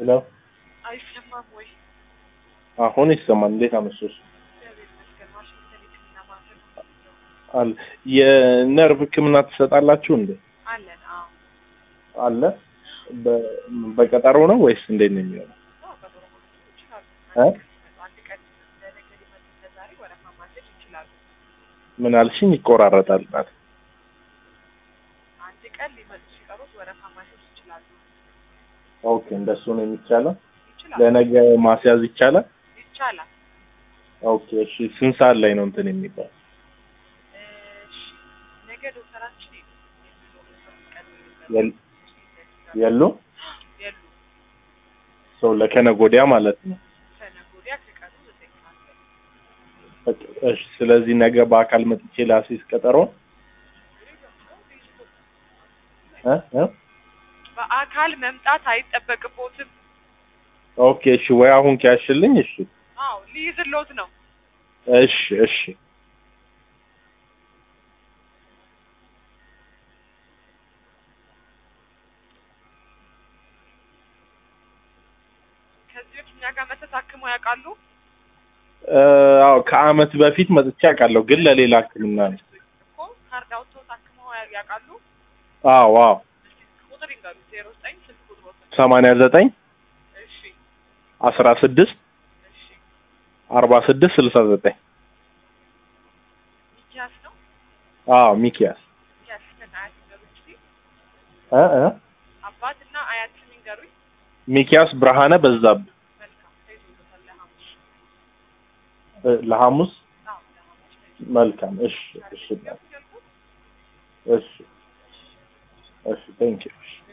ሄሎ አይሰማም ወይ? አሁን ይሰማል። እንዴት አመሸሽ? እግዚአብሔር ይመስገን። ዋሽንግተን የሕክምና ማዕከል አለ የነርቭ ሕክምና ትሰጣላችሁ እንዴ? አለን። አዎ አለ በ- በቀጠሮ ነው ወይስ እንዴት ነው የሚሆነው? አዎ፣ ቀጠሮ ማስያዝ ይችላሉ። እ? አንድ ቀን ለነገ ሊመጡ ለዛሬ ወረፋ ማስያዝ ይችላሉ። ምን አልሽኝ? ይቆራረጣል። ናት አንድ ቀን ሊመጡ ሲቀሩት ወረፋ ማስያዝ ይችላሉ። ኦኬ፣ እንደሱ ነው የሚቻለው። ይችላሉ። ለነገ ማስያዝ ይቻላል። ይቻላል። ኦኬ፣ እሺ። ስንት ሰዓት ላይ ነው እንትን የሚባል? እሺ፣ ነገ ዶክተራችን የሚኖሩበት ቀን የል- የሉ የሉ ሰው ለከነገ ወዲያ ማለት ነው። ከነገ ወዲያ ከቀኑ ዘጠኝ ሰዓት ላይ በቃ፣ እሺ። ስለዚህ ነገ በአካል መጥቼ ላሲዝ ቀጠሮ እ እ በአካል መምጣት አይጠበቅቦትም። ኦኬ፣ እሺ። ወይ አሁን ከያሽልኝ። እሺ፣ አዎ ሊይዝሎት ነው። እሺ፣ እሺ። ከዚህ በፊት እኛ ጋር መተት አክመው ያውቃሉ? እ፣ አዎ ከአመት በፊት መጥቼ አውቃለሁ፣ ግን ለሌላ ሕክምና ነው። እኮ ካርድ አውጥተው ታክመው ያ- ያውቃሉ? አዎ፣ አዎ። እስኪ ቁጥር ይንገሩ። ዜሮ ዘጠኝ ስልክ ቁጥሮት። ሰማንያ ዘጠኝ እሺ አስራ ስድስት እሺ። አርባ ስድስት ስልሳ ዘጠኝ ሚኪያስ ነው። አዎ ሚኪያስ ሚኪያስ ከነ አያት ይንገሩኝ እስኪ። እ እ አባትና አያትን ይንገሩኝ። ሚኪያስ ብርሃነ በዛብህ መልካም ተይዞለታል ለሐሙስ። እ፣ ለሐሙስ አዎ ለሐሙስ ተይዞ መልካም። እሺ፣ እሺ፣ ያልኩት እሺ፣ እሺ። ቴንክ ዩ